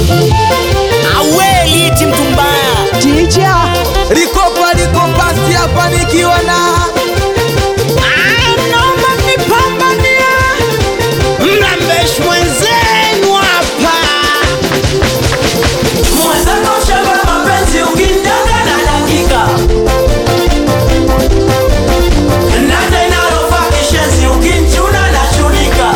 aweli iti mtu mbaya Ticha likopa likopasi hapa nikiwa na naomba nipambania mrambesh mwenzenu hapa Mwenzako shamba mapenzi ukindanga na dakika na tena rofa kishenzi ukinchuna na chunika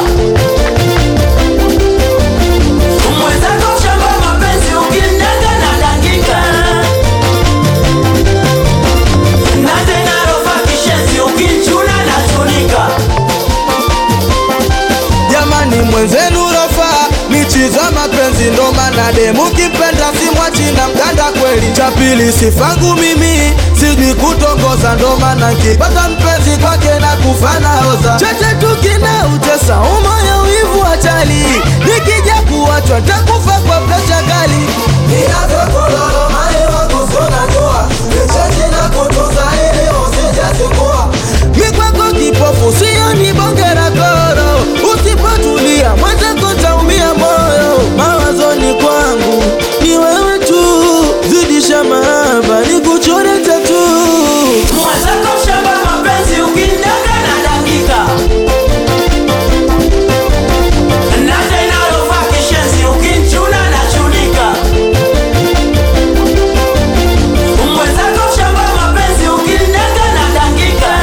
Mwenzako shamba mapenzi ukindanga na dakika na tena rofa kishenzi ukinchuna na chunika jamani mwenzenu rofa nichiza mapenzi ndo maana demu kipenda simwachina mganda kweli cha pili sifangu mimi sijui kutongoza ndo maana nkipata mpenzi kwake na kufana oza cheche tukina utesa umoyo wivu achali nikija kuachwa takufa kwa presha kali mikwako kipofu sio ni bongera koro usipotulia mwenzako taumia moyo mawazoni kwangu ni wewe tu zidisha mahaba ni kuchore tatu Mwenzako shamba mapenzi ukindanga na dakika na tena rofa kishenzi ukinchuna na chunika Mwenzako shamba mapenzi ukindanga na dakika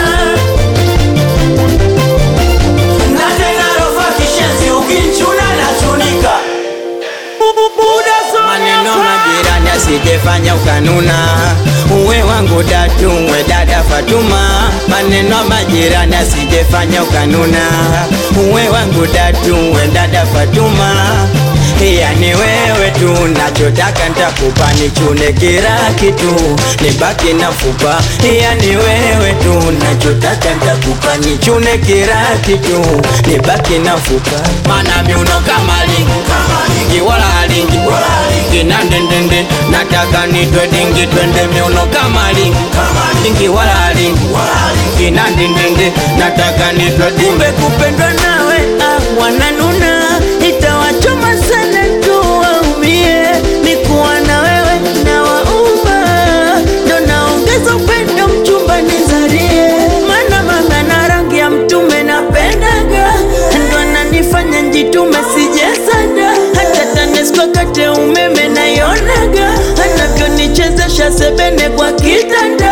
na tena rofa kishenzi ukinchuna na chunika maneno majirani asijefanya ukanuna uwe wangu datu we dada Fatuma maneno majirani asijefanya ukanuna uwe wangu datu we dada Fatuma yani wewe tu nachotaka ntakupa nichune kila kitu nibaki na fupa yani wewe tu nachotaka ntakupa nichune kila kitu nibaki na fupa mana miuno kama lingi lingi wala lingi kina ndendende nataka nitwe dingi twende miuno kama lingi lingi wala lingi kina ndendende nataka nitwe dimbe kupendwa nawe ah, wananuna itawachoma sana tu waumie nikuwa na wewe na wauma ndo naongeza upendo mchumba nizarie mana mama na rangi ya mtume napendaga ndo ananifanya njitume sijesada hata tanesco kate umeme naionaga anavyonichezesha sebene kwa kitanda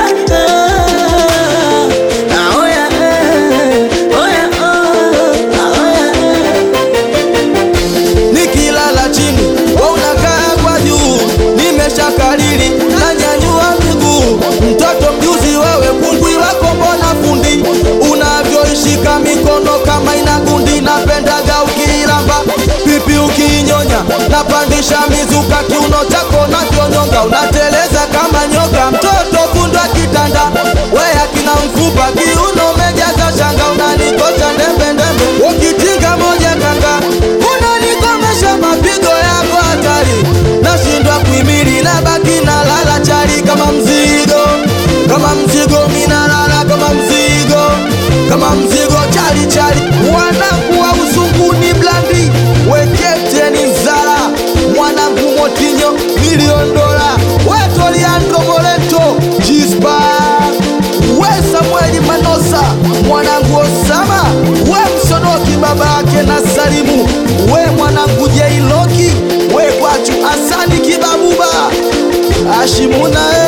Ah, ah, oya, eh, oya, oh, ah, oya, eh. nikilala chini we unakaa kwa juu nimeshakalili nanyanyua miguu mtoto mjuzi wewe kungwi wako mbona fundi unavyoishika mikono kama ina gundi napendaga ukiilamba pipi ukiinyonya napandisha mizuka kiuno chako navyonyonga unateleza kama nyoka mtoto fundwa kitanda we akina mfupa kiuno mejaza shanga unanikosha ndembendembe ukitinga moja kanga unanikomesha mapigo yako hatari nashindwa kuimili na baki na lala chali kama mzigo kama mzigo minalala kama mzigo kama mzigo chali chali mwanangu wa uzunguni blandi weketeni zara mwanangu motinyo milioni dola wetoliandro moleto jispa we samueli manosa mwanangu osama we msonoki baba yake na salimu we mwanangu jeiloki we kwachu asani kibabuba ashimuna e